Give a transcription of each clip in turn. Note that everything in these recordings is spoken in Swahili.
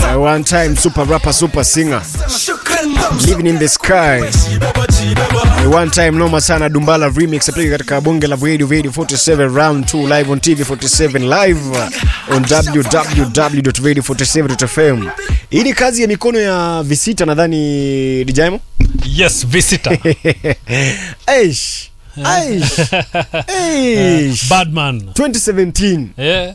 Uh, one time super rapper, super singer. Living in the sky. Uh, one time noma sana Dumbala remix apika katika bonge la Radio Radio 47 round 2 live on TV 47 live uh, on www.radio47.fm. Hii ni kazi ya mikono ya visita nadhani Dijaimo. Yes, visitor. Aish. Aish. Aish. Badman. 2017, Yeah.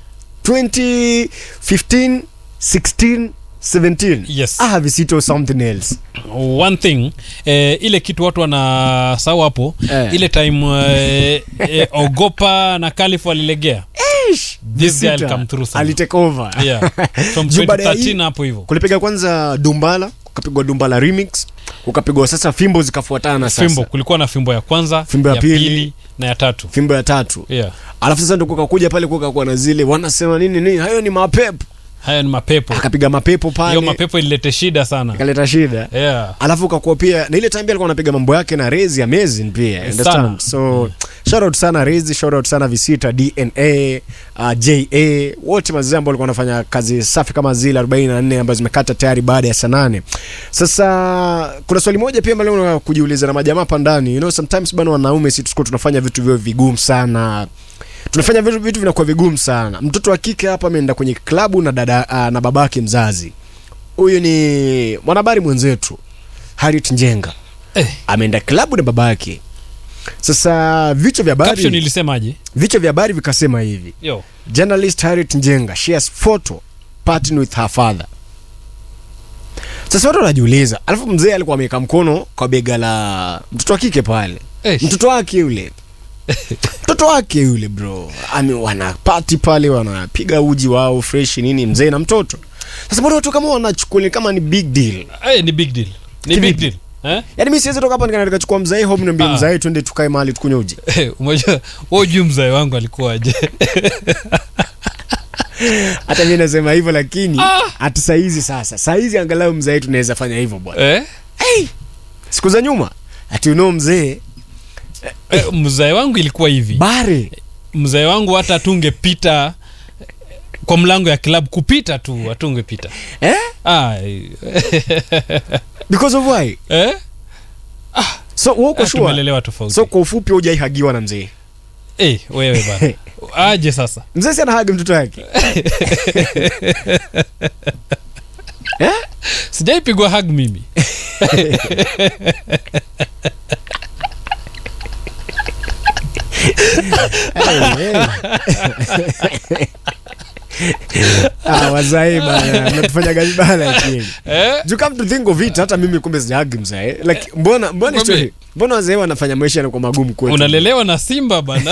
2015, 16, 17. Yes. Ah, visita or something else. One thing eh, ile kitu watu wanasahau hapo Eh. ile time eh, eh, ogopa na Kalifu alilegea Aish. This guy Visita. come through sana. Alitake over. yeah. from Juu baada ya 2013 hii- hapo hivyo kulipiga kwanza dumbala kukapigwa dumbala remix kukapigwa sasa fimbo zikafuatana sasa fimbo kulikuwa na fimbo ya kwanza Fimbo ya pili. na ya tatu fimbo ya tatu yeah. alafu sasa ndo kukakuja pale kukakuwa na zile wanasema nini nini hayo ni mapepo haya ni mapepo akapiga mapepo hiyo pale mapepo ililete shida sana ikaleta shida yeah. alafu ukakuwa pia na ile time pia alikuwa anapiga mambo yake na Rezi amazing pia Eh, understand sana. so shout out sana Rezi shout out sana Visita DNA uh, JA wote mazee ambao walikuwa wanafanya kazi safi kama zile 44 ambazo zimekata tayari baada ya saa nane sasa kuna swali moja pia ambalo unataka kujiuliza na majamaa hapa ndani you know sometimes bana wanaume sisi tuko tunafanya vitu vyo vigumu sana tunafanya vitu, vitu vinakuwa vigumu sana mtoto wa kike hapa ameenda kwenye klabu na dada uh, na babake mzazi huyu ni mwanahabari mwenzetu Harriet Njenga Eh. ameenda klabu na babake. Sasa vichwa vya caption habari ilisemaje vichwa vya habari vikasema hivi: yo journalist Harriet Njenga shares photo partying with her father. Sasa watu wanajiuliza, alafu mzee alikuwa ameweka mkono kwa bega la mtoto wa kike pale, Eh. mtoto wake yule mtoto wake yule bro, ame wana party pale, wanapiga uji wao fresh nini, mzee na mtoto. Sasa mbona watu kama wanachukulia kama ni big deal? Eh, ni big deal ni Kivipi? big deal eh? Yaani mimi siwezi toka hapa nikaenda nikachukua mzee home niambie Ah. mzee twende tukae mahali tukunywe uji. Eh, umejua wewe juu mzee wangu alikuwaje Hata mimi nasema hivyo lakini Ah. hata saa hizi sasa. Saa hizi angalau mzee tunaweza fanya hivyo bwana. eh? Siku za nyuma ati you know mzee Eh, mzee wangu ilikuwa hivi bare mzee wangu hata atungepita kwa mlango ya klabu kupita tu atungepita eh? ah, eh, Because of why? eh? So wewe uko Ah, sure? tumelelewa tofauti So kwa ufupi hujaihagiwa na mzee. eh, wewe bana aje sasa Mzee si anahagi mtoto wake. eh? sijaipigwa hug mimi ah, wazai bana, mnatufanya vibaya lakini. eh? You come to think of it, hata mimi kumbe sijahagi mzee. Like mbona mbona Kumbe. story? Mbona wazee wanafanya maisha yanakuwa magumu kwetu? unalelewa na simba bana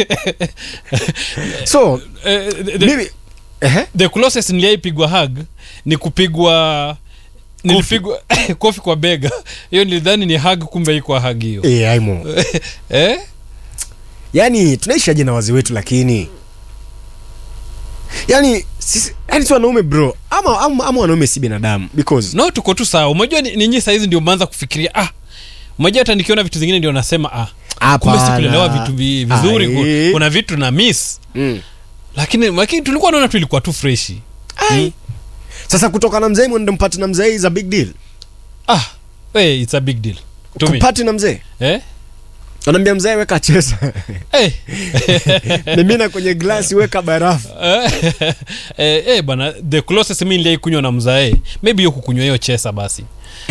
So, Eh, the, mimi eh? the closest niliaipigwa hug ni kupigwa nilipigwa kofi kwa bega hiyo nilidhani ni hug kumbe iko hug hiyo Eh, aimo. eh? Yaani tunaishi aje na wazee wetu lakini yaani sisi yaani si wanaume bro ama, ama, ama wanaume si binadamu because no tuko tu sawa umejua ni- ninyi sahizi ndio mmeanza kufikiria ah umejua hata nikiona vitu zingine ndio nasema ah kumbe Hapana. sikulelewa vitu vi, vizuri Ai. ku- kuna vitu na miss mm. lakini lakini tulikuwa naona tu ilikuwa tu freshi Ai. Sasa kutoka na mzee mwende mpate na mzee is a big deal. ah hey, it's a big deal to me Kupati na mzee. eh? Anaambia mzee weka chesa. hey. Mimina kwenye glasi weka barafu. eh, eh, eh, bana the closest mi niliai kunywa na mzae maybe hiyo kukunywa hiyo chesa basi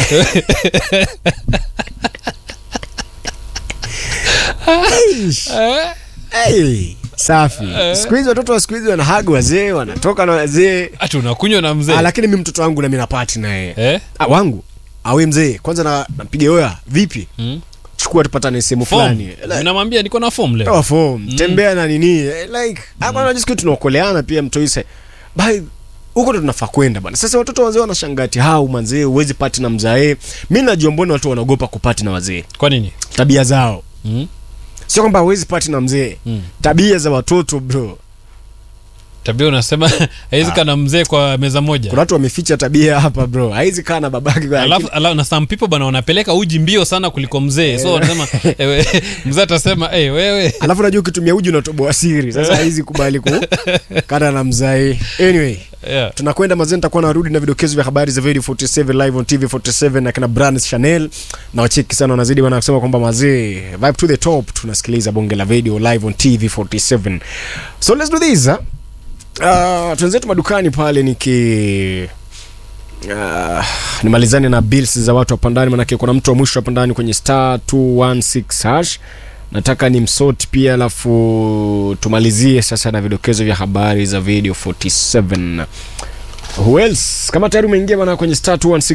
eh? Hey, safi. Siku hizi watoto wa siku hizi wanahagi wazee, wanatoka na wazee. ati unakunywa na mzee Ah, lakini mimi mtoto wangu na mimi napati na yeye. eh? Ah, wangu. Awe mzee, kwanza na napiga oya, vipi? mm? Chukua tupatane sehemu Form. fulani. Like, namwambia niko na form leo toa form tembea na nini eh, like hapa unajua siku tunaokoleana pia mtoise by huko ndo tunafaa kwenda bana sasa watoto wazee wanashangati hau manzee huwezi pati na mzae mi najua mbona watu wanaogopa kupati na wazee kwa nini tabia zao mm? sio kwamba huwezi pati na mzee Mm. tabia za watoto bro tabia unasema haiwezi kana mzee kwa meza moja kuna watu wameficha tabia hapa bro haizi kaa na babake kwa alafu, alafu na some people bana wanapeleka uji mbio sana kuliko mzee so wanasema ewe, mzee atasema hey, wewe alafu najua ukitumia uji unatoboa siri sasa haizi kubali ku kana na mzai anyway yeah. tunakwenda mazee nitakuwa narudi na vidokezo vya habari za video 47 live on tv 47 na kina brands chanel na wacheki sana wanazidi bana kusema kwamba mazee vibe to the top tunasikiliza bonge la video live on tv 47 so let's do this huh? uh, tuenzetu madukani pale niki Uh, nimalizane na bills za watu hapa ndani manake kuna mtu wa mwisho hapa ndani kwenye star 216 hash nataka ni msort pia alafu tumalizie sasa na vidokezo vya habari za video 47 who else kama tayari umeingia bana kwenye star 216